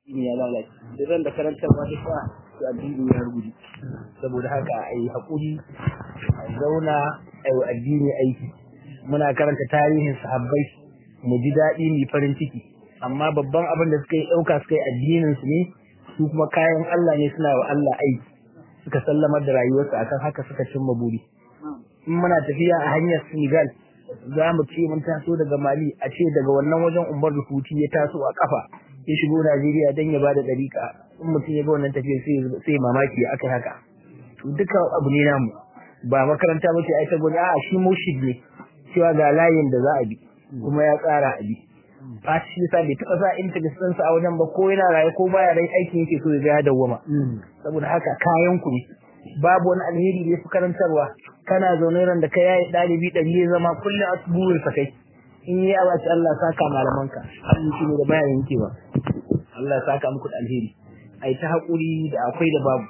ya lalace da zan da karantarwa ta sa to addini ya rubuce saboda haka a yi haƙuri a zauna a yi addini aiki muna karanta tarihin sahabbai mu ji daɗi mu farin ciki amma babban abin da suka yi ɗauka suka yi addinin su ne su kuma kayan Allah ne suna wa Allah aiki suka sallamar da rayuwarsu akan haka suka cimma buri in muna tafiya a hanyar Senegal za mu ce mun taso daga Mali a ce daga wannan wajen Umar Rufuti ya taso a kafa ya shigo Najeriya dan ya bada dariƙa in mutum ya ga wannan tafiya sai sai mamaki akai haka to duka abu ne namu ba makaranta ba ce ai ta gudu a shi mushid ne cewa ga layin da za a bi kuma ya tsara a bi ba shi yasa bai taɓa sa interest sa a wajen ba ko yana raye ko baya rai aikin yake so ya ga ya dawwama saboda haka kayan ku ne babu wani alheri da ya fi karantarwa kana zaune ran da ka yayi ɗalibi ɗari ya zama kullum a burin sa kai in yi awa ce Allah saka malamanka Allah shi ne da baya yankewa Allah saka muku da alheri ai ta haƙuri da akwai da babu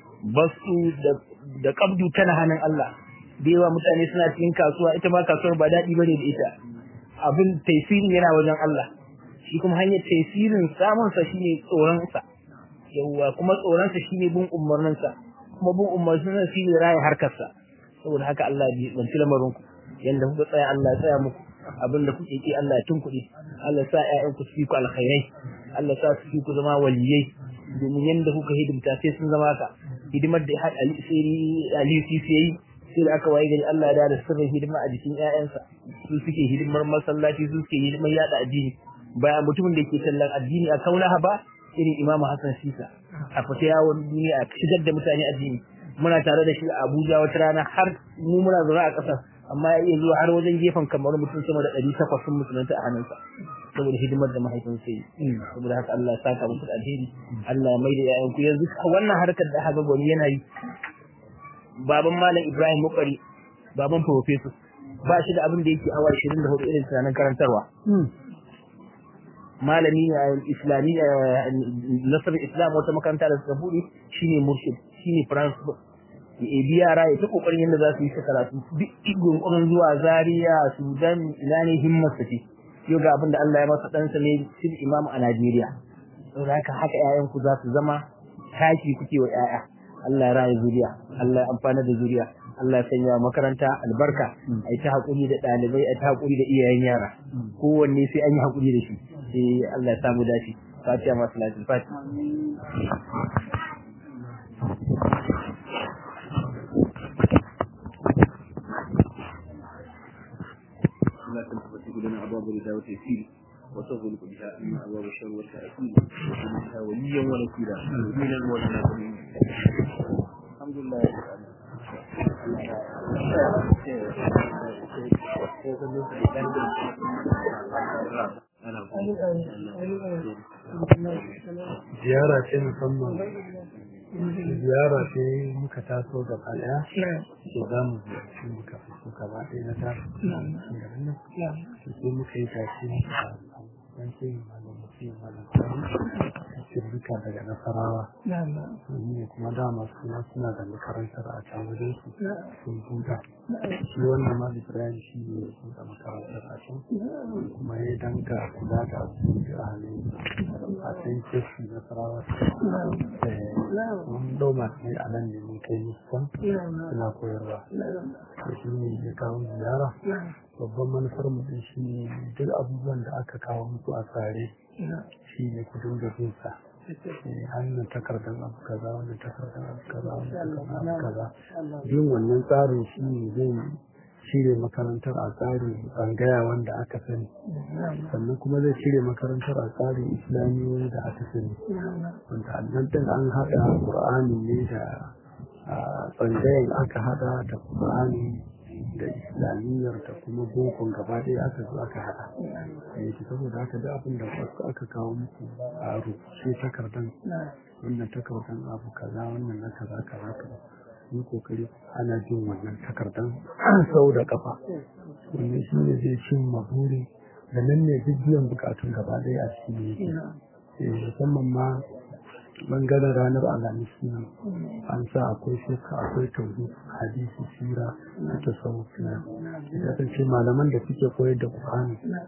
basu da da kabdu tana hannun Allah da yawa mutane suna cikin kasuwa ita ma kasuwar ba daɗi bane da ita abin taisirin yana wajen Allah shi kuma hanyar taisirin samun sa shine tsoron sa yawa kuma tsoron sa shine bin umarnin sa kuma bin umarnin sa shine raya harkar sa saboda haka Allah ya banci lamarin ku yanda kuka tsaya Allah ya tsaya muku abin da kuke ki Allah ya tunkuɗe Allah ya sa ƴaƴan ku su fi ku alkhairai Allah ya sa su fi ku zama waliyai domin yanda kuka hidimta sai sun zama ka hidimar da had Ali sai Ali Sisi yayi sai da aka waye gari Allah ya da sirrin hidima a jikin ƴaƴansa su suke hidimar masallaci su suke hidimar yada addini ba mutumin da ke tallan addini a kaulaha ba irin Imam Hassan Sisa a fita yawon duniya a shigar da mutane addini muna tare da shi a Abuja wata rana har mu muna zaune a ƙasar amma ya iya zuwa har wajen gefen kamar mutum sama da ɗari takwas sun musulunta a hannunsa saboda hidimar da mahaifin sai saboda haka Allah ya saka musu da alheri Allah ya mai da ƴaƴan ku yanzu wannan harkar da aka gwani yana yi baban malam Ibrahim Mukari baban professor ba shi da abin da yake awa 24 irin tunanin karantarwa malami a islami nasar islam wata makaranta da suka buɗe shine murshid shine principal ya ebi yara ya ta kokarin yadda za su yi ta karatu duk igon kokarin zuwa zaria sudan ina ne himmar sa ce yau ga abin da Allah ya masa ɗansa ne sil imam a Najeriya saboda haka haka ƴaƴan ku za su zama taki kuke wa ƴaƴa Allah ya raya zuriya Allah ya amfana da zuriya Allah ya sanya makaranta albarka ai ta hakuri da ɗalibai ai ta hakuri da iyayen yara kowanne sai an yi hakuri da shi sai Allah ya samu dace fatiha masu lafiya fatiha لا تنتبه لنا أبواب الرداء والتيسير وتغلق بها أن أبواب الشر والتأثير وكن بها وليا ونكيلا من المولى الحمد لله رب ziyara ce musamman ziyara ce muka taso gaba daya so za mu ziyarci muka fito gaba ɗaya na taso sai muka yi tashi a dan sai malam mutum malam sani duka daga nasarawa ne kuma dama suna suna da makarantar a can wajen su sun buɗa shi wannan ma ibrahim shi ne ya buɗe makarantar a can kuma ya danga kula da asibiti a halin a can keshi nasarawa mun ɗau masu ne a nan ne mun kai musu suna koyarwa to shi ne ya kawo ziyara babban manufar mutum shi ne duk abubuwan da aka kawo musu a tsare shi ne ku dinga bin sa hannun takardar abu kaza wannan takardar abu kaza wannan takardar abu kaza bin wannan tsarin shi ne zai cire makarantar a tsarin tsangaya wanda aka sani sannan kuma zai cire makarantar a tsarin islamiyoyi da aka sani wanda annan din an haɗa ƙur'ani ne da tsangayen aka haɗa da ƙur'ani da islamiyyar da kuma bokon gaba ɗaya aka zo aka haɗa yake saboda haka da abin da aka kawo muku a rubuce takardan wannan takardan abu kaza wannan na kaza kaza kaza yi kokari ana jin wannan takardan sau da kafa wannan shi ne zai cin maburi da nan ne duk biyan bukatun gaba ɗaya a cikin yake musamman ma bangaren ranar alhamis nan an sa akwai shekka akwai tauhid hadisi sira da tasawuf na ya kasance malaman da suke koyar da qur'ani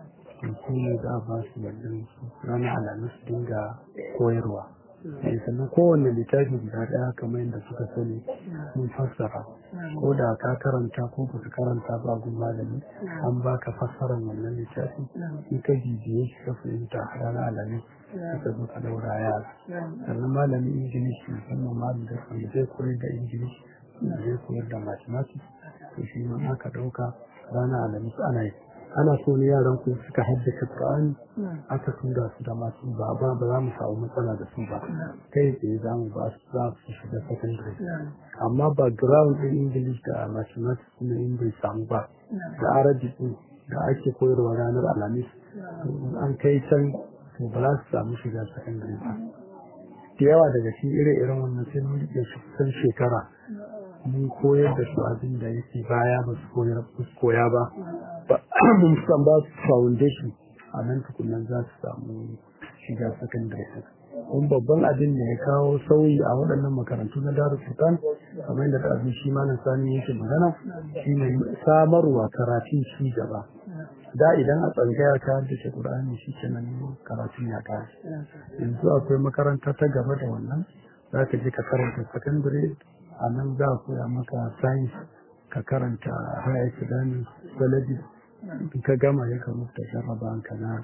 su ne za a ba su wannan ranar alhamis dinga koyarwa sannan kowanne littafi guda ɗaya kamar yadda suka sani mun fassara ko da ka karanta ko ba ka karanta ba gun malami an baka fassarar wannan littafi in ka bibiye shi ka fahimta ranar alhamis suka zo ka daura yara sannan malamin ingilishi musamman malamin da wanda zai koyar da ingilishi da zai koyar da mathematics to shi ma aka ɗauka ranar alhamis ana yi ana so ne yaran ku suka haddace Qur'ani aka tura su da masu ba ba ba za mu samu matsala da su ba kai tsaye za mu ba su za su shiga secondary amma background din English da mathematics ne in bai samu ba da Arabic din da ake koyarwa ranar Alhamis an kai can to ba za su samu shiga secondary ba da yawa daga cikin ire-iren wannan sai mun rike su kusan shekara mun koyar da su abin da yake baya ba su koya ba mun san ba su foundation a nan tukunan za su samu shiga secondary kun babban abin da ya kawo sauyi a waɗannan makarantu na daru sultan kamar da ɗazu shi malam sani yake magana shine samarwa karatun ci gaba da idan a tsangaya ta haddace Qur'ani shi kenan karatun ya kare yanzu akwai makaranta ta gaba da wannan za ka je ka karanta secondary a nan za a koya maka science ka karanta higher academic biology in ka gama ya kan rubuta jarraba ka na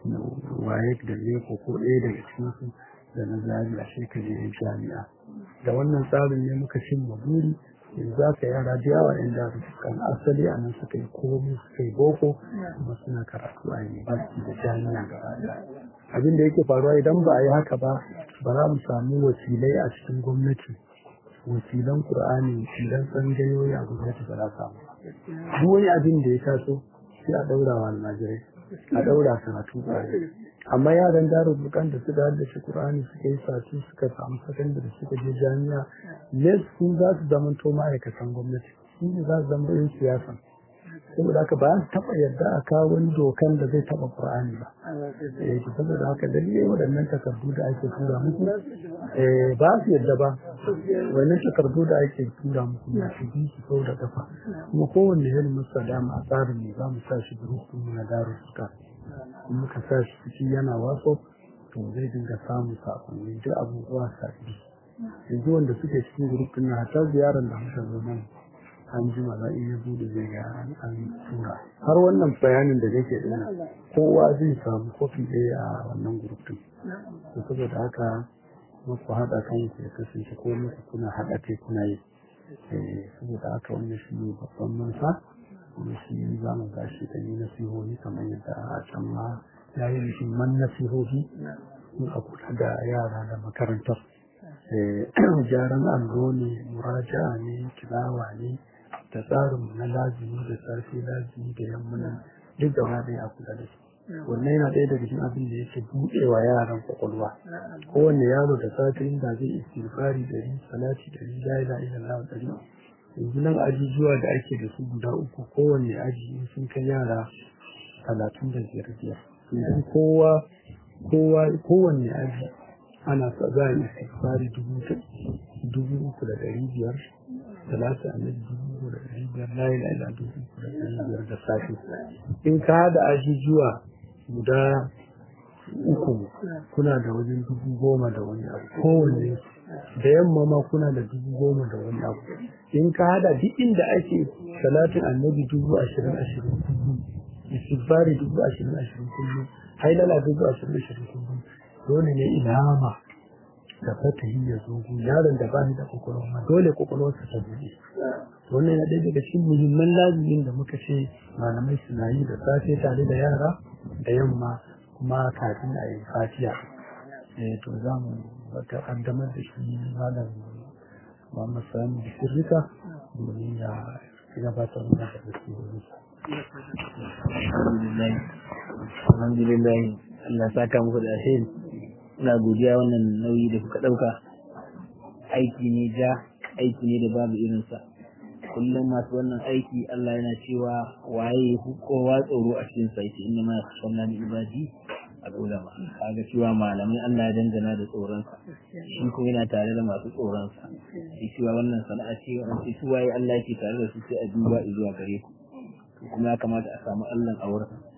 waye da leko ko ɗaya daga cikin su da na zari a shekaru jami'a da wannan tsarin ne muka cin buri yanzu za ka yara da yawa yan da kan asali a nan suka yi komai suka yi boko kuma suna karatu a university da jami'a gaba abin da yake faruwa idan ba a yi haka ba ba za mu samu wakilai a cikin gwamnati wakilan qur'ani wakilan tsangayoyi a gwamnati ba za samu duk wani abin da ya taso sai a daura wa almajirai a daura karatu qur'ani amma yaran darul bukan da suka haddace qur'ani suka yi sati suka samu sakandare suka je jami'a ne sun za su zama to ma'aikatan gwamnati su ne za su zama yin siyasa saboda haka ba su taɓa yadda a kawo wani dokan da zai taɓa qur'ani ba eh saboda haka dalilai waɗannan takardu da ake tura musu eh ba su yadda ba wannan takardu da ake tura musu na su bi su sau da kafa kuma kowanne irin musa dama a tsarin ne za mu sa shi gurufin mu na daru suka in muka sa shi ciki yana waso to zai dinga samun sakonni duk abubuwa sabbi yanzu wanda suke cikin gurufin na hatta ziyarar da muka zo nan an ji maza in ya bude zai ga an tura har wannan bayanin da nake dina kowa zai samu kofi ɗaya a wannan gurufin to saboda haka muku haɗa kan ku ya kasance ko muku kuna haɗa kai kuna yi saboda haka wannan shi ne babban manufa kuma shi za mu gashi da ni nasihohi kamar yadda a can ma ya yi muhimman nasihohi in a kula da yara da makarantar gyaran allo ne muraja'a ne kilawa ne da tsarin na lazimi da safe lazimi da yammuna duk gaba ɗaya a kula da su wannan yana ɗaya daga cikin abin da yake buɗewa yaran kwakwalwa kowanne yaro da safe inda zai istighfari ɗari salati ɗari la ilaha illallah ɗari yanzu nan ajujuwa da ake da su guda uku kowanne aji sun kai yara talatin da biyar biyar idan kowa kowa kowanne aji ana sa za a yi istighfari dubu dubu uku da ɗari biyar talata annabi dubu uku da ɗari biyar la ilaha illallah dubu uku da ɗari biyar da safe in ka haɗa ajujuwa guda uku kuna da wajen dubu goma da wani abu kowanne da yamma ma kuna da dubu goma da wani abu in ka hada duk inda ake salatin annabi dubu ashirin ashirin kullum istighfari dubu ashirin ashirin kullum hailala dubu ashirin ashirin kullum dole ne ilhama da fatahi ya zo yaron da ba shi da kwakwalwa ma dole kwakwalwarsa ta buɗe wannan yana ɗaya daga cikin muhimman lazimin da muka ce malamai suna yi da safe tare da yara da yamma kuma kafin a yi fatiya eh to za mu wata kaddamar da shi malam Muhammad Sani da sirrika domin ya gabatar mana da gaskiya alhamdulillah alhamdulillah Allah ya saka muku da alheri ina godiya wannan nauyi da kuka dauka aiki ne ja aiki ne da babu irinsa kullum masu wannan aiki Allah yana cewa waye kowa tsoro a cikin sa yake inna ma yakhshawna min ibadi al-ulama kaga cewa malamai Allah ya dangana da tsoron sa shi kuma yana tare da masu tsoron sa shi cewa wannan sana'a ce an ce su waye Allah yake tare da su sai a duba zuwa gare ku kuma ya kamata a samu Allah a wurin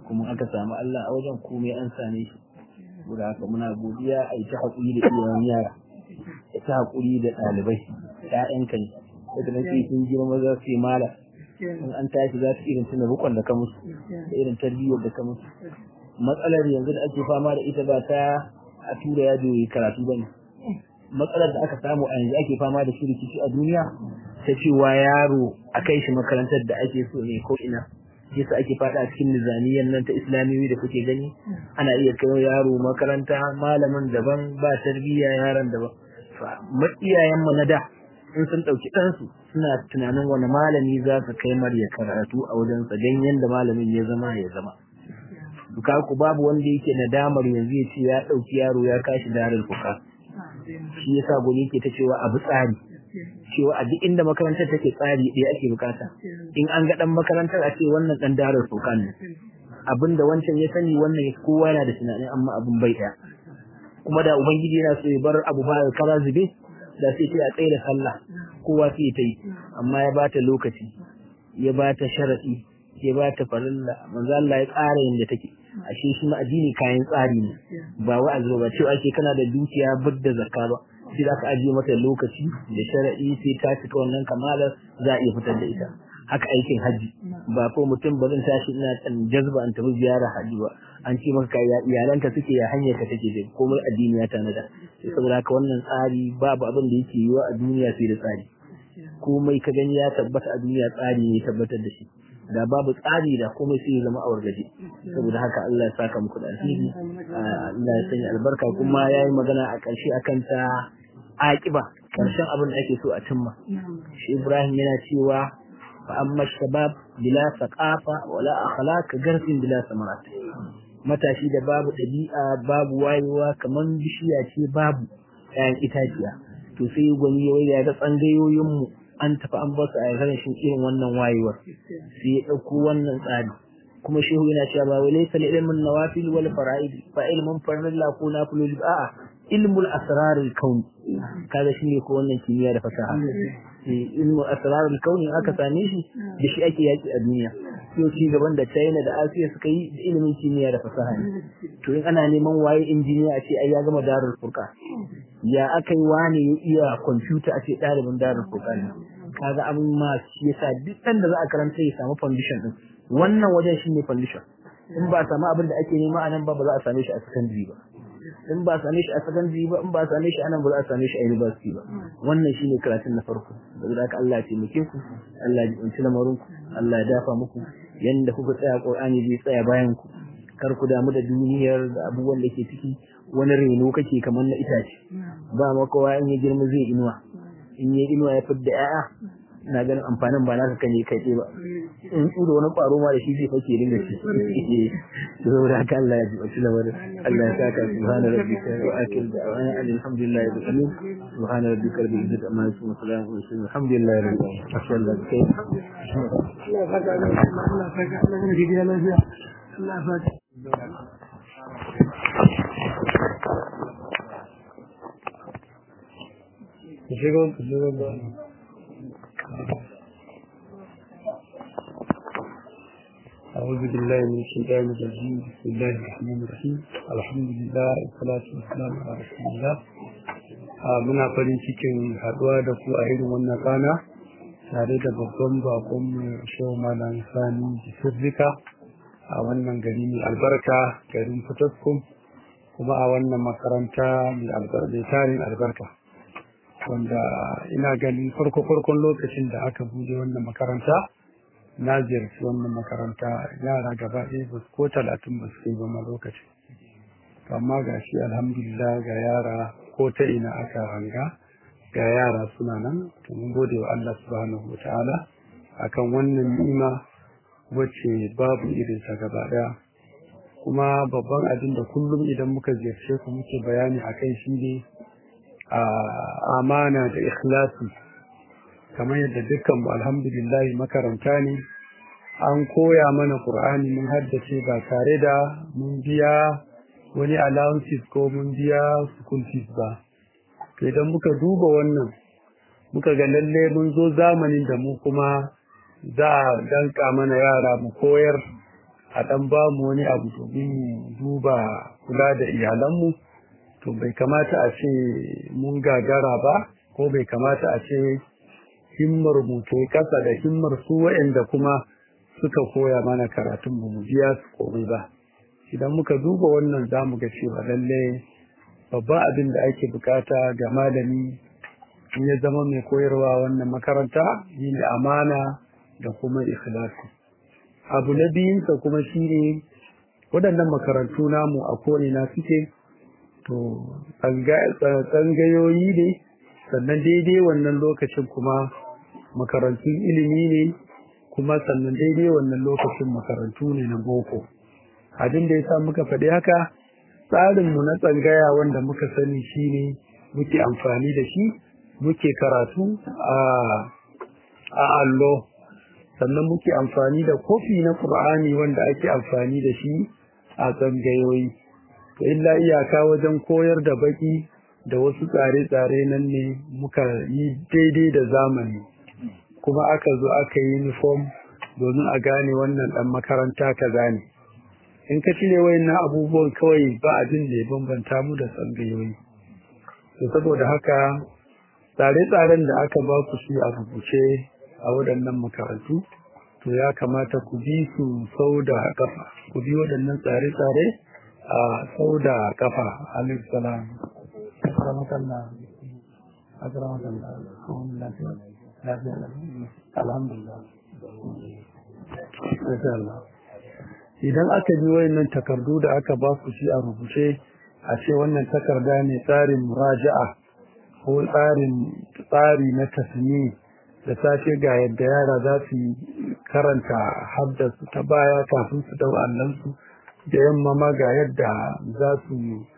kuma aka samu Allah a wajen komai an same shi saboda haka muna godiya a yi ta haƙuri da iyayen yara da ta haƙuri da ɗalibai ƴaƴanka ne daga nan sai sun girma za su yi mala in an tashi za su irin tuna rukon da ka musu da irin tarbiyyar da ka musu matsalar yanzu da ake fama da ita ba ta a tura ya yi karatu ba ne matsalar da aka samu a yanzu ake fama da shi rikici a duniya ta cewa yaro a kai shi makarantar da ake so ne ko ina yasa ake fada a cikin nizamiyyar nan ta islamiyoyi da kuke gani ana iya kai yaro makaranta malamin daban ba tarbiyya yaron daban iyayen mu na da in sun ɗauki ɗansu suna tunanin wani malami za su kai mar ya karatu a wajensa don yadda malamin ya zama ya zama duka ku babu wanda yake nadamar yanzu ya ce ya ɗauki yaro ya kashi darar kuka shi yasa gobe yake ta cewa abu tsari cewa a duk inda makarantar take tsari ɗaya ake bukata in an ga ɗan makarantar a ce wannan ɗan darar kuka ne abinda wancan ya sani wannan kowa yana da tunanin amma abin bai ɗaya kuma da ubangiji yana so ya bar abu ba kara zube da sai ta tsaye da sallah kowa sai ta yi amma ya bata lokaci ya bata sharadi ya bata farilla manzo Allah ya tsara yanda take ashe shi ma addini kayan tsari ne ba wa'azi ba cewa ake kana da dukiya budda zakka ba sai za ka ajiye mata lokaci da sharadi sai ta cika wannan kamalar za a iya fitar da ita haka aikin haji ba ko mutum ba zan tashi ina kan jazba an tafi ziyara haji ba an ce maka ya iyalanka suke ya hanyar ka take je komai addini ya tanada sai saboda haka wannan tsari babu abin da yake yiwa a duniya sai da tsari komai ka gani ya tabbata a duniya tsari ne tabbatar da shi da babu tsari da komai sai ya zama awar gaje saboda haka Allah ya saka muku da alheri Allah ya sanya albarka kuma yayi magana a ƙarshe akan ta aƙiba ƙarshen abin da ake so a cimma shi Ibrahim yana cewa فأما الشباب بلا ثقافة ولا أخلاق كجرس بلا ثمرات matashi da babu ɗabi'a babu wayewa kamar bishiya ce babu ‘ya'yan itaciya to sai gwani ya waya ga tsangayoyinmu an tafi an basu a rashin irin wannan wayewar sai ya ɗauko wannan tsari kuma shehu yana cewa ba wai laysa ilmun nawafil wal fara'id fa ilmun farilla ko nafilul a'a ilmul asrarul kaun kaga shine ko wannan kimiyya da fasaha ilmu asrarul kauni aka same shi da shi ake yaki a duniya yau ci gaban da China da Asiya suka yi da ilimin kimiyya da fasaha ne to in ana neman waye injiniya a ce ai ya gama darul furqa ya aka yi wani ya iya kwamfuta a ce ɗalibin darul furqa ne kaga abin ma shi yasa duk da za a karanta ya samu foundation din wannan wajen shine foundation in ba a samu abin da ake nema a nan ba ba za a same shi a secondary ba in ba a same shi a secondary ba in ba a same shi a nan ba za a same shi a university ba wannan shine karatun na farko da haka Allah ya taimake ku Allah ya jinci lamarin ku Allah ya dafa muku yanda kuka tsaya Qur'ani zai tsaya bayan ku kar ku damu da duniyar da abubuwan da ke ciki wani reno kake kamar na itace ba ma kowa in ya girma zai inuwa in ya inuwa ya fidda 'ya'ya na ganin amfanin ba naka kan yi kai ba in da wani ƙwaro ma da shi zai fake dinga ci to saboda haka Allah ya ji wasu lamarin Allah ya saka subhana rabbika wa akil da wa alhamdulillah rabbil alamin subhana rabbika rabbil izzati amma yasifun salamun alal mursalin alhamdulillah rabbil alamin masha Allah kai Allah saka Allah saka Allah ne gidiya lafiya Allah saka Shigo, shigo, أعوذ بالله من الشيطان الرجيم بسم الله الرحمن الرحيم الحمد لله والصلاة والسلام على رسول الله muna farin cikin haɗuwa da ku a irin wannan rana tare da babban bakon mu shehu malam sani sirrika a wannan gari mai albarka garin fitaskum kuma a wannan makaranta mai tarin albarka wanda ina ganin farko farkon lokacin da aka bude wannan makaranta na ziyarci wannan makaranta yara gaba ɗaya ba ko talatin ba su kai ba ma lokaci amma ga shi alhamdulillah ga yara ko ta ina aka hanga ga yara suna nan to mun gode wa Allah subhanahu wataala akan wannan ni'ima wacce babu irin sa gaba ɗaya kuma babban abin da kullum idan muka ziyarce ku muke bayani akai shi ne a amana da ikhlasi kamar yadda dukkan mu alhamdulillah makaranta ne an koya mana qur'ani mun haddace ba tare da mun biya wani allowances ko mun biya school fees ba to idan muka duba wannan muka ga lalle mun zo zamanin da mu kuma za a danka mana yara mu koyar a ɗan ba mu wani abu domin duba kula da iyalanmu to bai kamata a ce mun gagara ba ko bai kamata a ce himmar mu ta kasa da himmar su waɗanda kuma suka koya mana karatun mu mu biya su komai ba idan muka duba wannan za mu ga cewa lalle babban abin da ake bukata ga malami in ya zama mai koyarwa wannan makaranta shine amana da kuma ikhlasi abu na biyunsa kuma shine waɗannan makarantu namu a na suke to tsangayoyi ne sannan daidai wannan lokacin kuma makarantun ilimi ne kuma sannan daidai wannan lokacin makarantu ne na boko abin da ya sa muka faɗi haka tsarinmu na tsangaya wanda muka sani shine muke amfani da shi muke karatu a allo sannan muke amfani da kofi na ƙur'ani wanda ake amfani da shi a tsangayoyi to illa iyaka wajen koyar da baki da wasu tsare-tsare nan ne muka yi daidai da zamani kuma aka zo aka yi uniform domin a gane wannan ɗan makaranta ka gane in ka cire wayannan abubuwan kawai ba abin da ya bambanta mu da tsangayoyi to saboda haka tsare-tsaren da aka ba ku shi a rubuce a waɗannan makarantu to ya kamata ku bi su sau da kafa ku bi waɗannan tsare-tsare a sau da kafa alaihi salam akramakallah akramakallah alhamdulillah idan aka bi wayannan takardu da aka ba ku shi a rubuce a ce wannan takarda ne tsarin muraja'a ko tsarin tsari na tasmi da safe ga yadda yara za su karanta haddasu ta baya kafin su dau allansu da yamma ma ga yadda za su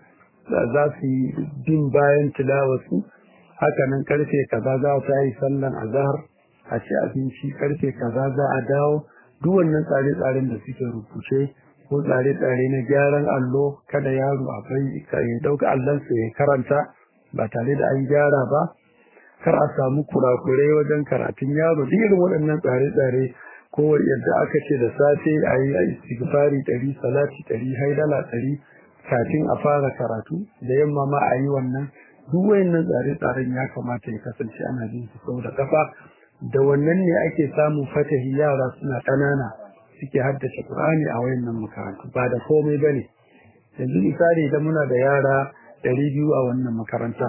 za su bin bayan tilawarsu haka nan karfe kaza za ta yi sallan azhar a ci abinci karfe kaza za a dawo duk wannan tsare-tsaren da suke rubuce ko tsare-tsare na gyaran allo kada yaro a bai ya dauka allonsa ya karanta ba tare da an gyara ba kar a samu kurakurai wajen karatun yaro duk irin waɗannan tsare-tsare ko yadda aka ce da safe a yi a istighfari ɗari salati ɗari haidala ɗari kafin a fara karatu da yamma ma a yi wannan duk wayannan tsare-tsaren ya kamata ya kasance ana jin su sau da kafa da wannan ne ake samun fatahi yara suna ƙanana suke haddace Qur'ani a wayannan makarantu ba da komai bane yanzu misali idan muna da yara ɗari biyu a wannan makaranta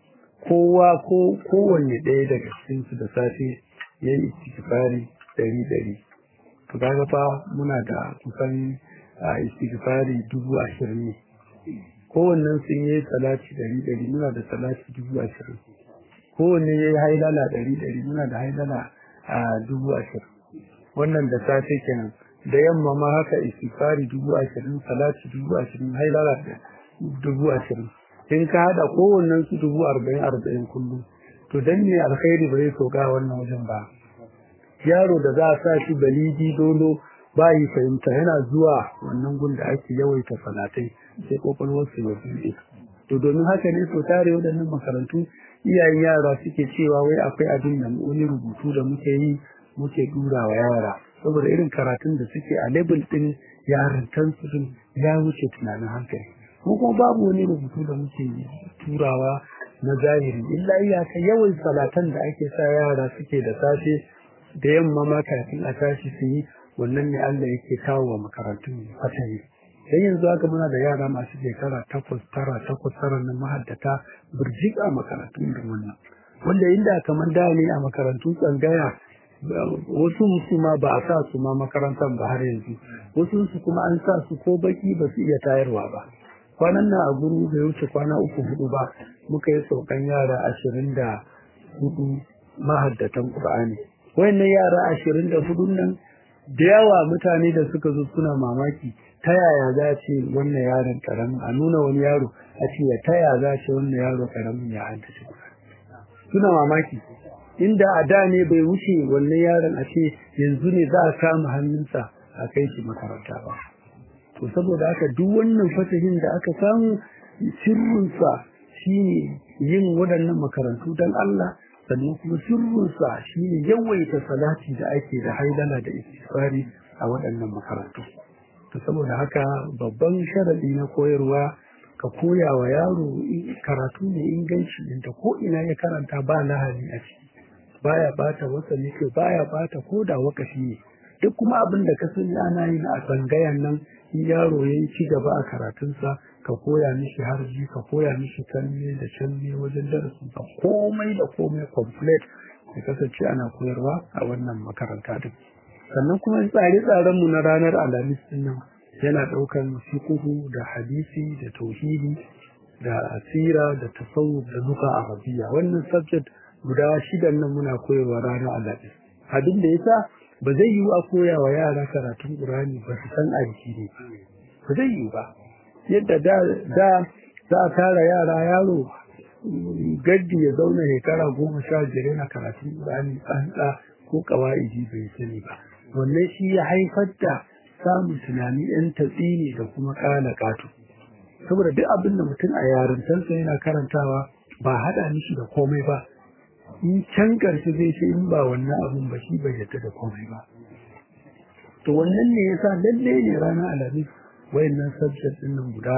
kowa ko kowanne ɗaya daga cikin su da safe yayi istighfari ɗari ɗari to kaga fa muna da kusan istighfari dubu ashirin ne kowannen sun yi salati ɗari ɗari muna da salati dubu ashirin kowanne ya yi hailala ɗari ɗari muna da hailala a dubu ashirin wannan da safe kenan da yamma ma haka istighfari dubu ashirin salati dubu ashirin hailala dubu ashirin in ka haɗa kowannen su dubu arba'in arba'in kullum to dan ne alkhairi ba zai sauka wannan wajen ba yaro da za a sa shi balidi dolo ba yi fahimta yana zuwa wannan gun da ake yawaita salatai sai kwakwalwarsu ya buɗe to domin haka ne so tare waɗannan makarantu iyayen yara suke cewa wai akwai abin da wani rubutu da muke yi muke dura wa yara saboda irin karatun da suke a level ɗin yarantan su ya wuce tunanin hankali ko kuma babu wani rubutu da muke turawa na zahiri illa iyaka yawan salatan da ake sa yara suke da safe da yamma ma kafin a tashi su yi wannan ne Allah yake kawo wa makarantun fatari dan yanzu haka muna da yara masu shekara takwas tara takwas tara na mahaddata birjik a makarantun irin wannan wanda inda kamar da ne a makarantun tsangaya wasu su ma ba a sa su ma makarantar ba har yanzu wasu su kuma an sa su ko baki ba su iya tayarwa ba kwanan nan a guru bai wuce kwana uku hudu ba muka yi saukan yara ashirin da hudu mahaddatan qur'ani wayannan yara ashirin da hudun nan da yawa mutane da suka zo suna mamaki ta yaya za ce wannan yaron karamin a nuna wani yaro a ce ya ta yaya za ce wannan yaro karamin ya haddace suna mamaki inda a da ne bai wuce wannan yaron a ce yanzu ne za a kama hannunsa a kai shi makaranta ba to saboda haka duk wannan fatahin da aka samu sirrinsa shine yin waɗannan makarantu don Allah sannan kuma sirrinsa shine yawaita salati da ake da haidala da istighfari a waɗannan makarantu to saboda haka babban sharadi na koyarwa ka koya wa yaro karatu mai inganci inda ko ina ya karanta ba lahani a ciki baya bata wasa ne baya bata ko da wakafi ne duk kuma abin da ka sani ana yin a tsangayan nan in yaro ya yi ci gaba a karatunsa ka koya mishi harji ka koya mishi kanne da canne wajen darasin ka komai da komai complete ya kasance ana koyarwa a wannan makaranta din sannan kuma tsare-tsaren mu na ranar alhamis din nan yana ɗaukan fiqhu da hadisi da tauhidi da asira da tasawuf da luka arabiya wannan subject guda shidan nan muna koyarwa ranar alhamis abin da yasa ba zai yiwu a koya wa yara karatun Qur'ani ba su san addini ba zai yiwu ba yadda da da za a tara yara yaro gaddi ya zauna shekara goma sha biyar yana karatun Qur'ani tsantsa ko kawa'idi bai sani ba wannan shi ya haifar da samun tunani yan tatsini da kuma kala katu saboda duk abin da mutum a yarintarsa yana karantawa ba haɗa mishi da komai ba in can ƙarshe zai ce in ba wannan abin ba shi bai yadda da komai ba to wannan ne yasa lalle ne ranar alhamis wayannan subject din nan guda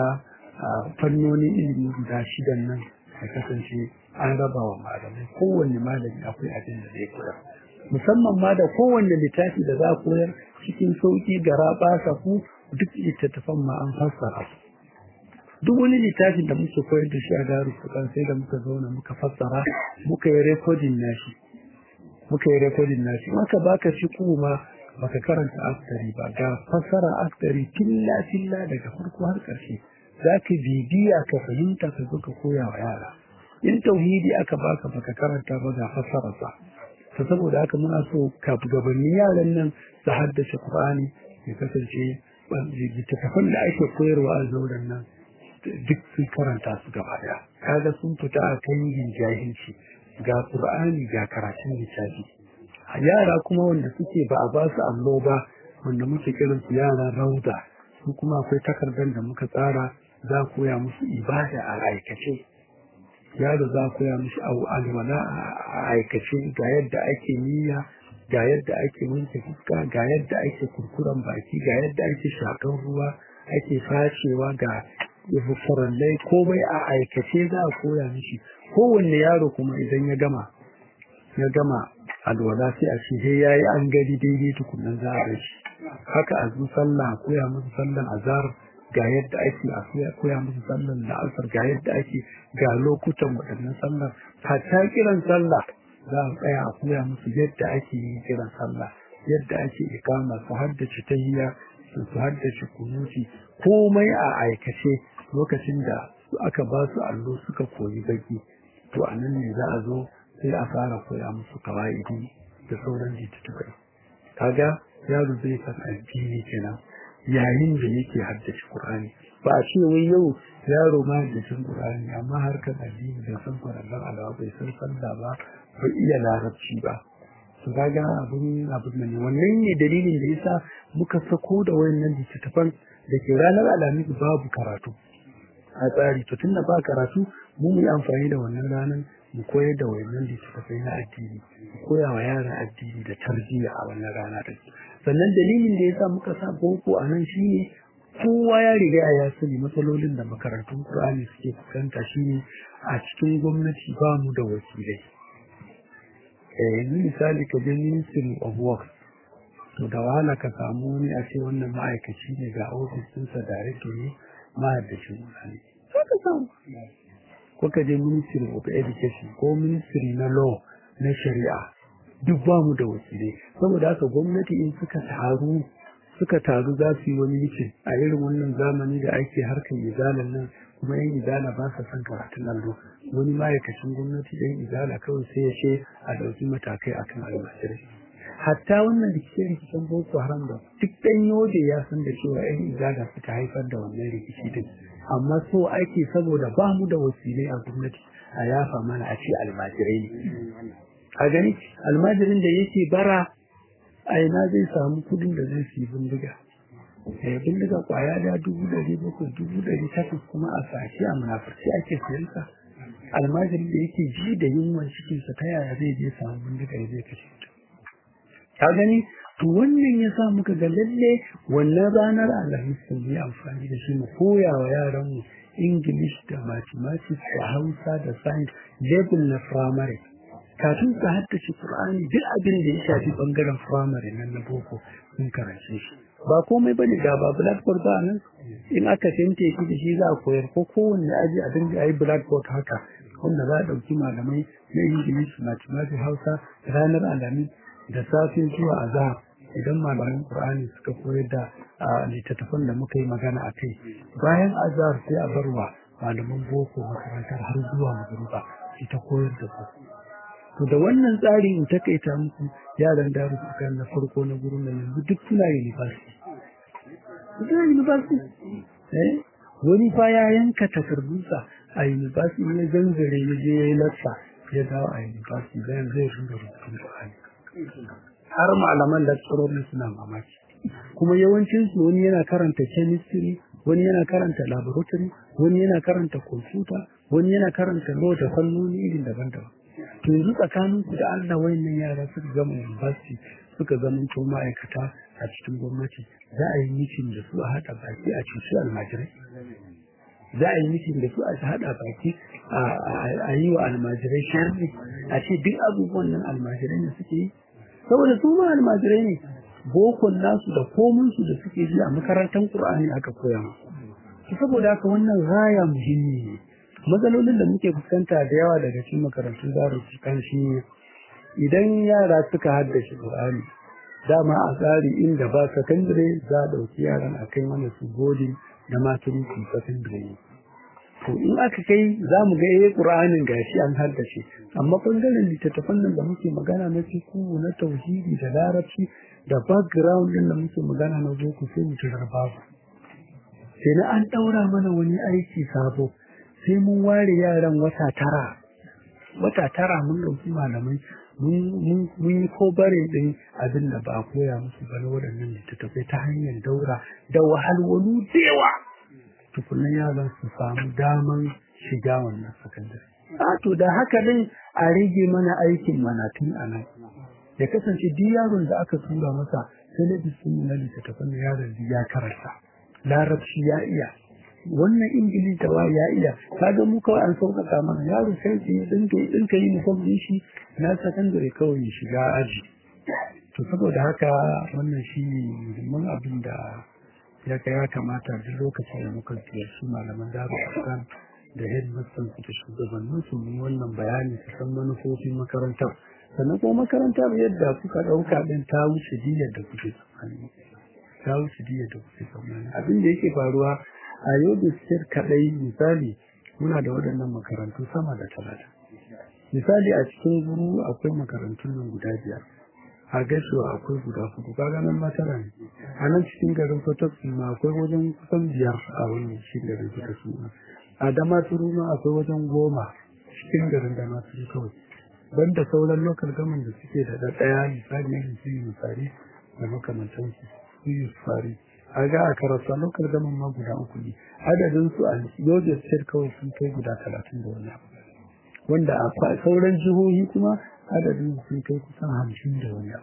fannonin ilimi guda shidan nan ya kasance an raba wa malamai kowanne malami akwai abin da zai koyar musamman ma da kowanne littafi da za a koyar cikin sauki gara basa ku duk littattafan ma an fassara su duk wani littafin da muke koyar da shi a daru fukan sai da muka zauna muka fassara muka yi rekodin nashi muka yi rekodin nashi maka baka shi kuma baka karanta askari ba ga fassara askari filla filla daga farko har ƙarshe za ka bibiya ka fahimta ka zo ka koya wa yara in tauhidi aka baka baka karanta ba ga fassararsa ta saboda haka muna so ka gabanin yaran nan su haddace Qur'ani ya kasance littattafan da ake koyarwa a zauren nan duk sun karanta su gaba daya kaga sun fita a kan yin jahilci ga qur'ani ga karatun littafi yara kuma wanda suke ba a ba su allo ba wanda muke kiran su yara rauda su kuma akwai takardar da muka tsara za koya musu ibada a aikace yaro za koya musu alwala a aikace ga yadda ake niyya ga yadda ake wanke fuska ga yadda ake kurkuren baki ga yadda ake shakan ruwa ake fashewa ga farallai komai a aikace za a koya mishi kowanne yaro kuma idan ya gama ya gama alwala sai a ce sai yayi an gari daidai tukunan za a shi haka a zu sallah koya musu sallan azhar ga yadda ake a koya musu sallan la'asar ga yadda ake ga lokutan waɗannan sallar hatta kiran sallah za a tsaya a koya musu yadda ake yin kiran sallah yadda ake ikama su haddace tahiyya su haddace kunuti komai a aikace lokacin da aka ba su allo suka koyi baki to a nan ne za a zo sai a fara koya musu kawa'idi da sauran littattafai kaga yaro zai san addini kenan yayin da yake haddace Qur'ani ba a ce wai yau yaro ma da san Qur'ani amma harkar addini da san Qur'ani alawa bai san sallah ba bai iya larabci ba su kaga abun abun ne wannan ne dalilin da yasa muka sako da wayannan littattafan da ke ranar alhamis babu karatu a tsari to tunda ba karatu mu mu yi amfani da wannan ranar mu koyar da wayannan littattafai na addini mu koya wa yara addini da tarbiyya a wannan rana da sannan dalilin da yasa muka sa boko a nan shine kowa ya riga ya sani matsalolin da makarantun Qur'ani suke fuskanta shine a cikin gwamnati ba mu da wakilai eh yanzu misali ka je Ministry of Works to da wahala ka samu wani a ce wannan ma'aikaci ne ga ofis ɗinsa director ne ma'aikacin Qur'ani sai ka samu ko ka je Ministry of Education ko Ministry na Law na Shari'a duk ba mu da wakilai saboda haka gwamnati in suka taru suka taru za su yi wani mitin a irin wannan zamani da ake harkar izalan nan kuma yan izala ba sa son karatun allo wani ma'aikacin gwamnati yan izala kawai sai ya ce a ɗauki matakai akan almajirai hatta wannan rikice-rikicen boko haram da duk ɗan yoje ya san da cewa yan izala suka haifar da wannan rikici din amma so ake saboda ba mu da wakilai a gwamnati a yafa mana a ce almajirai ne a gani almajirin da yake bara a ina zai samu kudin da zai fi bindiga eh bindiga kwaya da dubu ɗari bakwai dubu ɗari takwas kuma a sashi a munafurci ake siyansa almajirin da yake ji da yunwan cikinsa ta yaya zai je samu bindiga ya zai kashe mutum ka gani to wannan ya sa muka ga lalle wannan ranar alhamis sun yi amfani da shi mu koya wa yaranmu English da mathematics da Hausa da science level na primary kafin su haddace Qur'ani duk abin da ya shafi bangaren primary nan na boko sun karance shi ba komai bane ga ba blackboard ba nan in aka tente shi da shi za a koyar ko kowanne aji a dinga yi blackboard haka wanda za a ɗauki malamai na English mathematics Hausa ranar alhamis da safe zuwa azahar idan malaman Qur'ani suka koyar da littattafan da muka yi magana a kai bayan azhar sai a barwa malaman boko makarantar har zuwa magruba ita koyar da su to da wannan tsari in takaita muku yaran daru suka na farko na gurin nan yanzu duk suna university suna university eh wani fa ya yanka takardunsa a university ne zanzare ya je ya yi lassa ya dawo a university bayan zai rinda rubutun Qur'ani har malaman lecturorin suna mamaki kuma yawancin su wani yana karanta chemistry wani yana karanta laboratory wani yana karanta computer wani yana karanta law da fannoni irin daban-daban to yanzu tsakanin ku da Allah wayannan yara suka gama university suka zama to ma'aikata a cikin gwamnati za a yi mitin da su a haɗa baki a cuci almajirai za a yi mitin da su a haɗa baki a yi wa almajirai sharri a ce duk abubuwan nan almajirai ne suke yi saboda su ma almajirai ne bokon nasu da kominsu da suke ji a makarantar Qur'ani aka koya musu saboda haka wannan raya muhimmi ne matsalolin da muke fuskanta da yawa daga cikin makarantun zaru kan shi idan yara suka haddace Qur'ani dama a tsari inda ba sakandare za a ɗauki yaran a kai mana su godin da maturity sakandare to in aka kai za mu ga eh Qur'anin gashi an haddace amma bangaren littattafan nan da muke magana na fiqh na tauhidi da larabci da background din da muke magana na boko sai mu tarar babu sai na an daura mana wani aiki sabo sai mun ware yaran wata tara wata tara mun dauki malamai mun yi ko bare din abin da ba a koya musu ba na waɗannan littattafai ta hanyar daura da wahalwalu da yawa tukunan yaran su samu daman shiga wannan sakandare. A to da haka dai a rage mana aikin manatun a nan. Ya kasance duk yaron da aka tura masa talabijin na littattafan da yaron ya karanta. Larabci ya iya. Wannan Ingilishi da ya iya. Kaga mu kawai an sauƙaƙa mana yaro sai ya dinka dinka yi musamman shi na sakandare kawai ya shiga aji. To saboda haka wannan shi ne muhimman abin da ya ya kamata duk lokacin da muka ziyarci malaman daru kan da headmasters da shugabannin su yi wannan bayani su san manufofin makarantar sannan kuma makarantar yadda kuka ɗauka ɗin ta wuce diyar da kuke tsammani ta wuce diyar da kuke tsammani abin da yake faruwa a yau da sir kaɗai misali muna da waɗannan makarantu sama da talatin misali a cikin guru akwai makarantun nan guda biyar a gaisuwa akwai guda hudu kaga nan ma tara ne a nan cikin garin Fatosku ma akwai wajen kusan biyar a wannan cikin garin Fatosku a Damaturu ma akwai wajen goma cikin garin Damaturu kawai banda sauran lokal gaman da suke da da daya misali irin su yi misali da makamantan su su yi fari a ga a karasa lokal gaman ma guda uku ne adadin su a Yobe State kawai sun kai guda talatin da wani wanda a sauran jihohi kuma adadin sun kai kusan hamsin da wani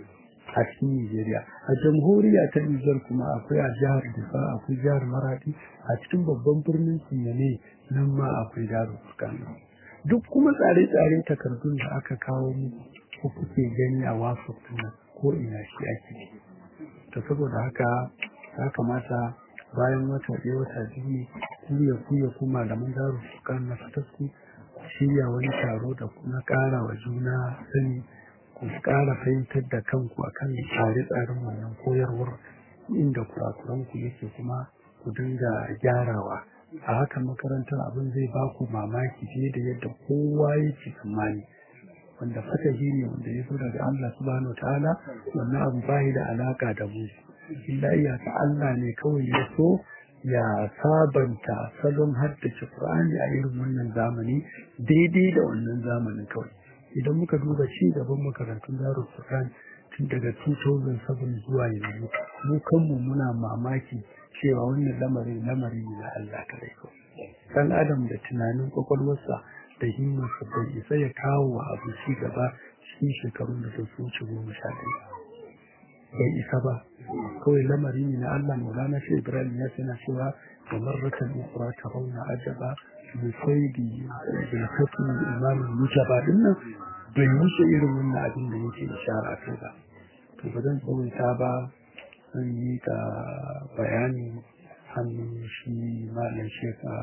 a cikin Nigeria. A jamhuriya ta Nijar kuma akwai a jihar Difa, akwai jihar Maradi, a cikin babban birnin Sinyane nan ma akwai Daru Furkano. Duk kuma tsare-tsare takardun da aka kawo mu ko kuke gani a wasu ko ina shi ake. To saboda haka ya kamata bayan wata ɗaya wata biyu kuya kuya kuma malaman Daru Furkano na Fatasku shirya wani taro da kuma ƙara wa juna sani ku ƙara fahimtar da kanku akan tsare-tsaren wannan koyarwar inda kurakuranku yake kuma ku dinga gyarawa a haka makarantar abin zai ba ku mamaki fiye da yadda kowa yake tsammani wanda fatahi ne wanda ya zo daga Allah subhanahu ta'ala wannan abu bai da alaka da mu illa iyaka Allah ne kawai ya so ya sabanta salon haddace Qur'ani a irin wannan zamani daidai da wannan zamanin kawai idan muka duba ci gaban makarantun Darul Qur'an tun daga 2007 zuwa yanzu mu kanmu muna mamaki cewa wannan lamarin lamari ne na Allah kadai kawai dan adam da tunanin kwakwalwarsa da himmarsa bai isa ya kawo wa abu ci gaba cikin shekarun da su wuce goma sha ɗaya bai isa ba kawai lamari ne na Allah Maulana shi Ibrahim ya tana cewa da marratan ukra ta rauna ajaba bi saidi bil hukm imam mujaba dinnan bai wuce irin wannan abin da yake ishara kai ba to ba zan tsawaita ba zan yi ka bayani hannun shi malam sheka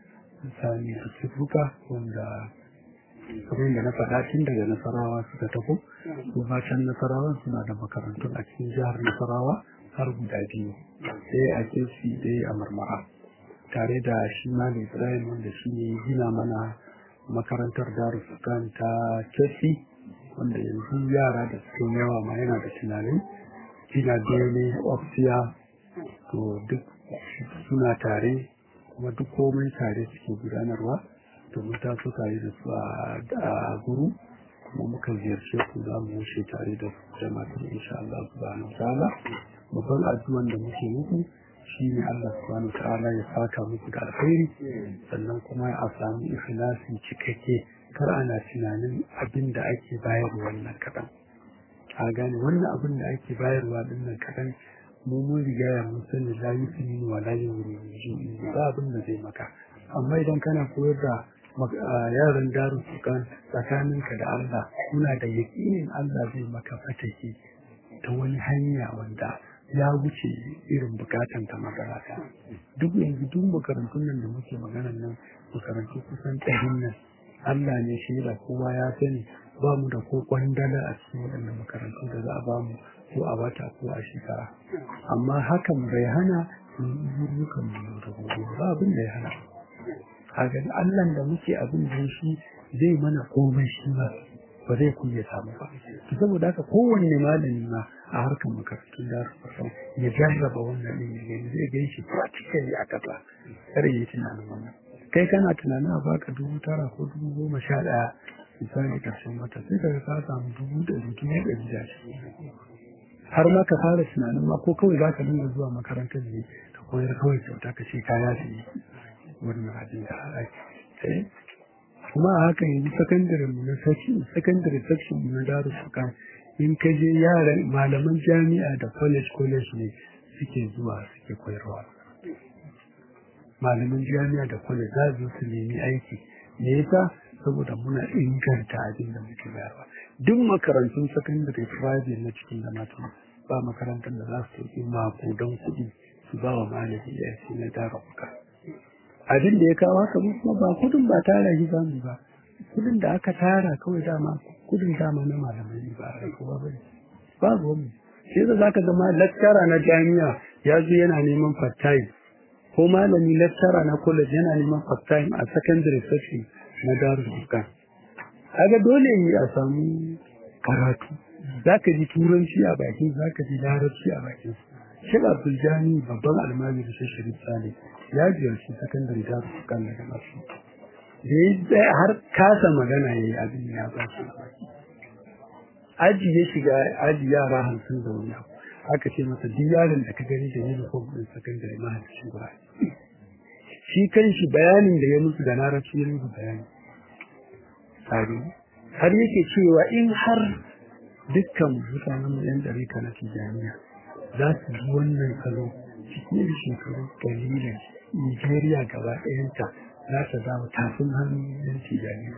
sani da tufuka wanda kamar da na faɗa tun daga nasarawa suka tafi kuma can nasarawa suna da makarantun a cikin jihar nasarawa har guda biyu ɗaya a kirsi ɗaya a marmara tare da shi malam ibrahim wanda shi ne gina mana makarantar darussukan ta kirsi wanda yanzu yara da suka yawa ma yana da tunanin gina bene ofsiya to duk suna tare kuma duk komai tare suke gudanarwa domin ta so tare da su a guru kuma muka ziyarce ku za mu wuce tare da jama'ar insha Allah subhanahu ta'ala babban addu'an da muke muku shine Allah subhanahu ta'ala ya saka muku da alkhairi sannan kuma a samu ikhlasi cikakke kar ana tunanin abin da ake bayarwa wannan kadan a gane wannan abin da ake bayarwa din nan kadan mu mun riga ya mun sani la yusini wa la yuri ba abin da zai maka amma idan kana koyar da yaran daru sukan tsakaninka da Allah kuna da yakinin Allah zai maka fataki ta wani hanya wanda ya wuce irin bukatan ta makarata duk yanzu duk makarantun nan da muke magana nan makarantu kusan ɗarin nan Allah ne shi da kowa ya sani ba mu da ko kwandala a cikin waɗannan makarantu da za a ba mu ko a bata ko a shekara amma hakan bai hana mu mu da gobe ba abin da ya hana kaga Allah da muke abin da shi zai mana komai shi ba ba zai kunya samu ba to saboda haka kowanne malami ma a harkar makarantun da ya jarraba wannan din ne zai ga shi practically a kasa kare yi tunanin wannan kai kana tunanin a baka dubu tara ko dubu goma sha ɗaya misali karshen wata sai ka ka samu dubu ɗari dubu ɗari da shi har ma ka fara tunanin ma ko kawai za ka dinga zuwa makarantar ne ka koyar kawai kyauta ka ce kaya su yi wannan abin da ake kuma a haka yanzu sakandare mu na section sakandare section mu na daru suka in ka je yaran malaman jami'a da college college ne suke zuwa suke koyarwa malaman jami'a da college za su su nemi aiki me yasa saboda muna inganta abin da muke bayarwa duk makarantun sakandare private na cikin da mata ba makarantar da za su yi makudan kuɗi su ba wa malami ya na daru suka abin da ya kawo haka kuma ba kudin ba tara shi zamu ba kudin da aka tara kawai dama kudin dama na malamai ne ba a kowa ba ne babu wani sai da zaka ga lecturer na jami'a ya zo yana neman part time ko malami lecturer na college yana neman part time a secondary section na darul furqan kaga dole ne a samu karatu zaka ji turanci a bakin zaka ji larabci a bakin shi Abdul Jani babban almajiri shi Sharif Saleh ya ziyarci sakandare ta su kan daga masu da ya har kasa magana ya yi abin ya ba shi aji ya shiga aji yara hamsin da wani abu aka ce masa duk yaron da ka gani da uniform ɗin sakandare mahaifin ba shi kan shi bayanin da ya musu da larabci ya musu bayani tsari har yake cewa in har dukkan mutanen mu yan ɗari na tijaniya za su ji wannan salo cikin shekaru ƙalilan Nigeria gaba ɗayanta za ta zama tafin hannun yan tijani.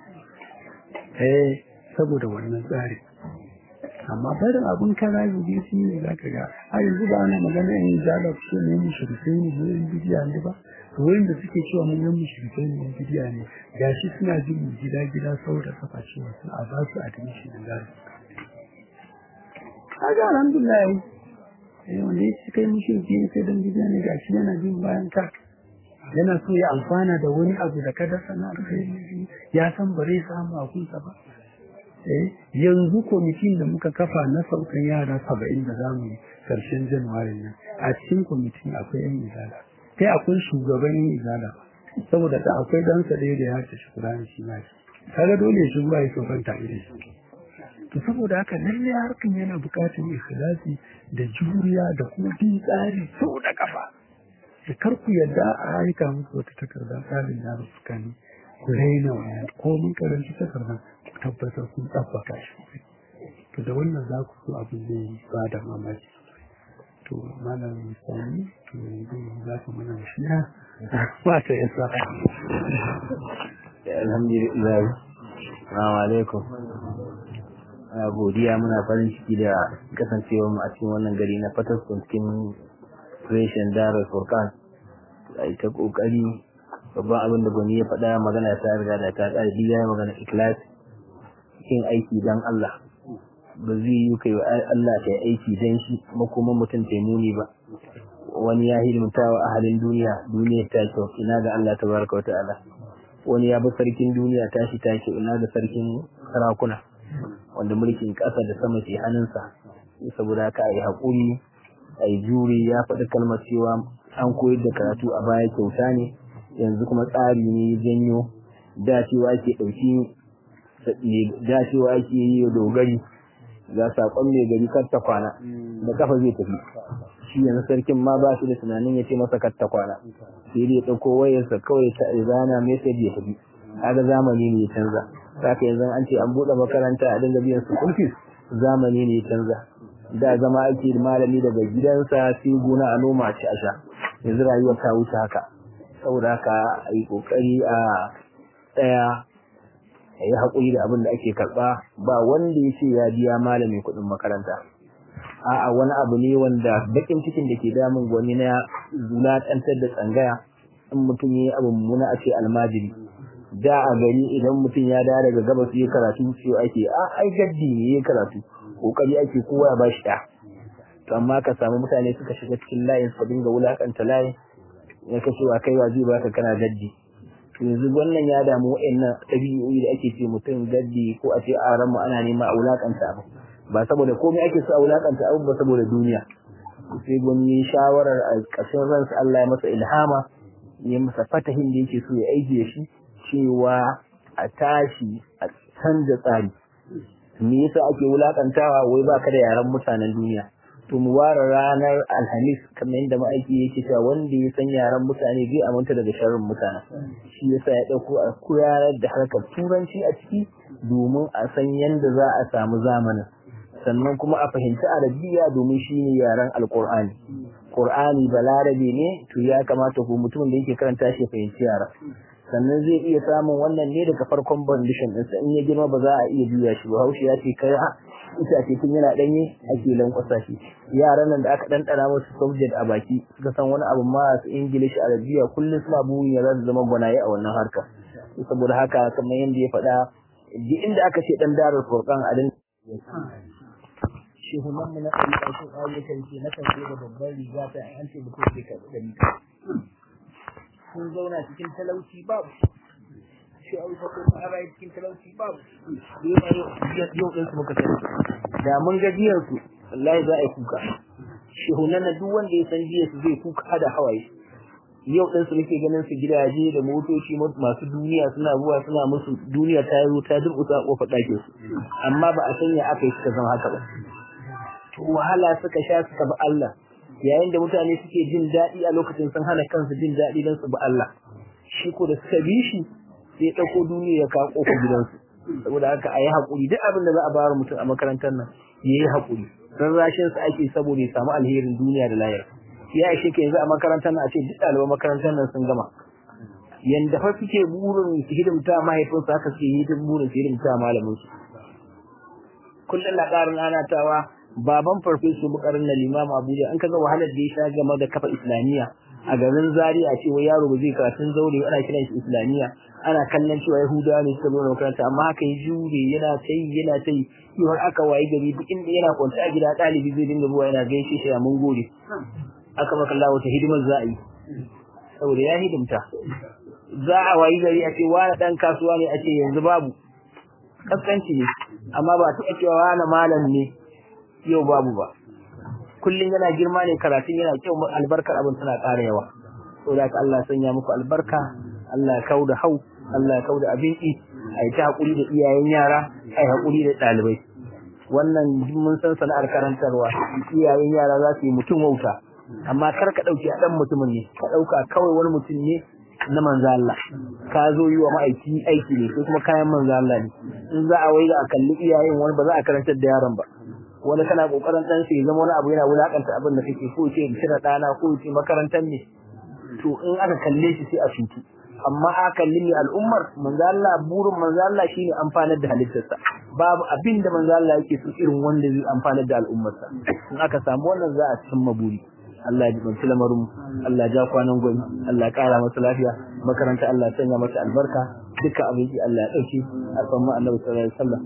Eh, saboda wannan tsari. Amma barin abin kara zubi su ne za ka ga, har yanzu ba ana magana yin zala su ne yin shirkai ne ne yin bidiya ne ba, to wayin da suke cewa mun yin shirkai ne yin bidiya ne, gashi suna jin gida gida saboda kafa cewa su a ba su admission da za su. Kaga alhamdulillah wanda ya ci kai mushriki ne sai dan bidiya ne gashi yana jin bayan ka yana so ya amfana da wani abu da ka dasa na alkhairi ya san ba zai samu a kunsa ba eh yanzu kwamitin da muka kafa na saukan yara saba'in da zamu yi karshen januwari nan a cikin kwamitin akwai yan izala kai akwai shugaban yan izala saboda da akwai dansa ɗaya da ya ce shi kurani shi ma shi kaga dole shi ruwa ya saukan tare da shi to saboda haka lalle harkan yana buƙatar ikhlasi da juriya da kuma bin tsari sau da kafa da kar ku yadda a aika muku wata takarda tsarin yaro suka ne ku raina wannan ko mun karanci takardar ku tabbatar kun tsabbaka shi to da wannan za ku so abin zai ba da mamaki to malam sani to yanzu za ka mana shiya ba ta yasa alhamdulillah assalamu alaikum a godiya muna farin ciki da kasancewa mu a cikin wannan gari na fataskun cikin reshen darar furkan a ita kokari babban abin da gwani ya faɗa magana ta riga da ta ƙara biya magana ikhlas cikin aiki dan Allah ba zai yi kai wa Allah kai aiki dan shi makoman mutum ta muni ba wani ya hidimta wa ahalin duniya duniya ta kyau ina ga Allah tabaraka wa ta'ala wani ya bi sarkin duniya tashi ta kyau ina ga sarkin sarakuna wanda mulkin ƙasa da sama ke hannunsa saboda haka a yi haƙuri a yi juri ya faɗi kalmar cewa an koyar da karatu a baya kyauta ne yanzu kuma tsari ne janyo dacewa ke ɗauki dacewa ake yi dogari ga saƙon mai gari kar ta kwana da kafa zai tafi shi yanzu sarkin ma ba shi da tunanin ya ce masa kar ta kwana sai dai ɗauko wayarsa kawai ta zana message ya tafi kaga zamani ne ya canza saka yanzu an ce an buɗe makaranta a dinga biyan su kulfis zamani ne ya canza da zama ake malami daga gidansa sai gona a noma ci a sha yanzu rayuwar ta wuce haka saboda haka a yi ƙoƙari a tsaya a yi haƙuri da abin da ake karɓa ba wanda ya ce ya biya malami kuɗin makaranta a'a wani abu ne wanda baƙin cikin da ke damun gwani na zulatantar da tsangaya in mutum ya yi abu mummuna a ce almajiri da a gari idan mutum ya dawo daga gabas ya karatu sai ake a ai gaddi ne ya karatu kokari ake kowa ya bashi da to amma ka samu mutane suka shiga cikin layin su dinga wulakanta layin ya kace wa kai wa zai baka kana gaddi to yanzu wannan ya damu wa'annan ɗabi'o'i da ake ce mutum gaddi ko a ce a ran mu ana nema a wulakanta abu ba saboda komai ake so a wulakanta abu ba saboda duniya sai gwani shawarar a ƙarshen ransa Allah ya masa ilhama ya masa fatahin da yake so ya aiki da shi cewa a tashi a canza tsari me yasa ake wulakantawa wai baka da yaran mutanen duniya to mu ware ranar alhamis kamar yadda ma'aiki yake cewa wanda ya san yaran mutane zai aminta daga sharrin mutane shi yasa ya dauko a koyar da harkar turanci a ciki domin a san yadda za a samu zamanin sannan kuma a fahimci arabiya domin shine yaren alkur'ani qur'ani balarabe ne to ya kamata ko mutum da yake karanta shi fahimci yara sannan zai iya samun wannan ne daga farkon bandishin ɗinsa in ya girma ba za a iya juya shi ba haushi ya ce kai ita ce tun yana ɗanye ake lankwasa shi yaran nan da aka ɗanɗana musu subject a baki suka san wani abu ma su ingilishi arabiya kullum suna burin ya za su zama gwanaye a wannan harka saboda haka kamar yadda ya faɗa duk inda aka ce ɗan darar furkan a din shehunan mu na ɗari ƙarshen ayyukan ce na kan da babban riga ta an ce mutum zai karɓi ɗari sun zauna cikin talauci babu shi a wuta ko a rayu cikin talauci babu yau ɗin su muka sani da mun ga jiyar su wallahi za a yi kuka shehunan na duk wanda ya san jiyar su zai kuka da hawaye yau ɗin su muke ganin su gidaje da motoci masu duniya suna zuwa suna musu duniya ta yi ta durƙusa a ƙofar ɗakin su amma ba a sanya aka yi suka zama haka ba to wahala suka sha suka bi Allah yayin da mutane suke jin daɗi a lokacin sun hana kansu jin daɗi don su bi Allah shi ko da suka bi shi sai ya ɗauko duniya ya kawo ƙofar gidansu saboda haka a yi haƙuri duk abin da za a bayar mutum a makarantar nan ya yi haƙuri rarrashin su ake saboda ya samu alherin duniya da lahira ya ishe ka yanzu a makarantar nan a ce duk ɗaliban makarantar nan sun gama yanda fa suke burin su hidimta mahaifinsu haka suke yi burin su hidimta malamin su kullum na ƙarin anatawa baban farfesu bukarin na limam abuja an kaga wahalar da ya sha game da kafa islamiyya a garin zaria a cewa yaro ba zai karatun zaure ana kiran shi islamiyya ana kallon cewa yahudawa ne suka zo da makaranta amma haka ya jure yana ta yi yana ta yi har aka wayi gari duk inda yana kwanta a gida ɗalibi zai dinga zuwa yana gaishe shi a mun gode aka maka Allah wata hidimar za a yi saboda ya hidimta za a wayi gari a ce wani ɗan kasuwa ne a ce yanzu babu kaskanci ne amma ba taɓa cewa wani malam ne yau babu ba kullum yana girma ne karatun yana kyau albarkar abin tana ƙara yawa saboda haka Allah sanya muku albarka Allah ya kauda hau Allah ya kauda abin ki a yi ta haƙuri da iyayen yara a yi haƙuri da ɗalibai wannan mun san sana'ar karantarwa iyayen yara za su yi mutum wauta amma kar ka ɗauki a ɗan mutumin ne ka ɗauka kawai wani mutum ne na manzo Allah ka zo yi wa ma'aiki aiki ne ko kuma kayan manzo Allah ne in za a wai a kalli iyayen wani ba za a karantar da yaron ba wani kana kokarin dan sai zama wani abu yana wulakanta abin da kake ko ce kira dana ko ce makarantar ne to in aka kalle shi sai a cutu amma a kalli ne al'ummar manzo Allah burin manzo Allah shine amfanar da halittarsa babu abin da manzo Allah yake so irin wanda zai amfanar da al'ummarsa in aka samu wannan za a cimma buri Allah ya jibanci lamarin Allah ja kwanan gwani Allah ya kara masa lafiya makaranta Allah ya sanya masa albarka dukkan abinci Allah ya dauke a san mu Annabi sallallahu alaihi wasallam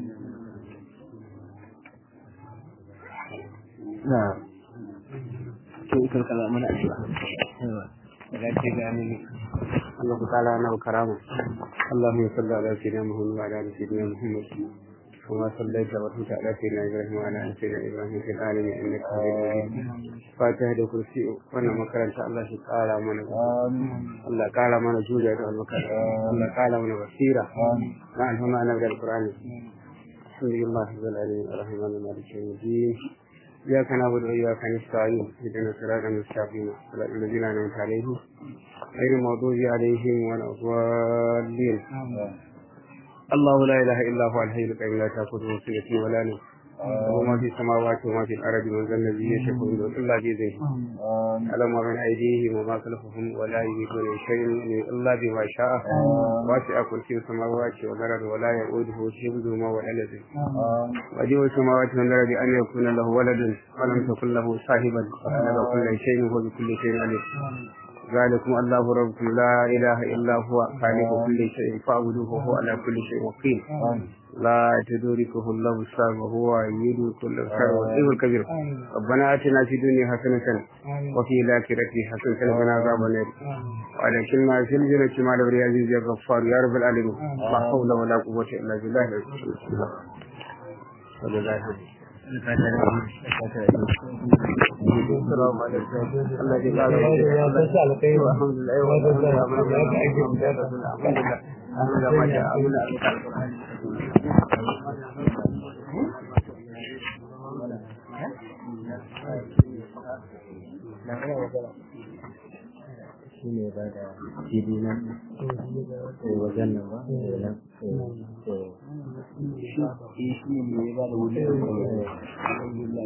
na to ikar kala mana addu'a ga ce ga ni Allah ta'ala na karama Allahumma salli ala sayyidina Muhammad wa ala ali sayyidina Muhammad كما صليت وباركت على سيدنا ابراهيم وعلى ال سيدنا ابراهيم في العالمين انك حميد مجيد فاتحه da kursi wannan makaranta Allah shi kara mana Allah kara mana juriya da makaranta Allah kara mana basira na alhamma annabi da alqur'ani alhamdulillah rabbil alamin arrahman malik yawmiddin إياك نعبد وإياك نستعين اهدنا الصراط المستقيم صراط الذين أنعمت عليهم غير المغضوب عليهم ولا الضالين الله لا إله إلا هو الحي القيوم لا تأخذه سنة ولا نوم وما في السماوات وما في الأرض من ذا الذي يشفع عنده إلا بإذنه على ما بين أيديهم وما خلفهم ولا يميتون شيء إلا بما شاء واسع كرسي السماوات والأرض ولا يؤوده حفظهما ولا الذي وجه السماوات والأرض أن يكون له ولد ولم تكن له صاحبا وخلق كل شيء وهو بكل شيء عليم ذلكم الله ربكم لا إله إلا هو خالق كل شيء فاعبدوه وهو على كل شيء وكيل لا تدركه الله الصالح وهو يريد كل خير والطيب الكبير ربنا آتنا في الدنيا حسنة وفي الآخرة حسنة وقنا عذاب النار وأدخلنا في الجنة مع الأبرياء العزيز يا غفار يا رب العالمين لا حول ولا قوة إلا بالله صلى الله عليه وسلم السلام عليكم الله يجزاك خير الحمد لله الحمد shi ne ba da fili nan wajen nan ba nan shi ne ba da wuri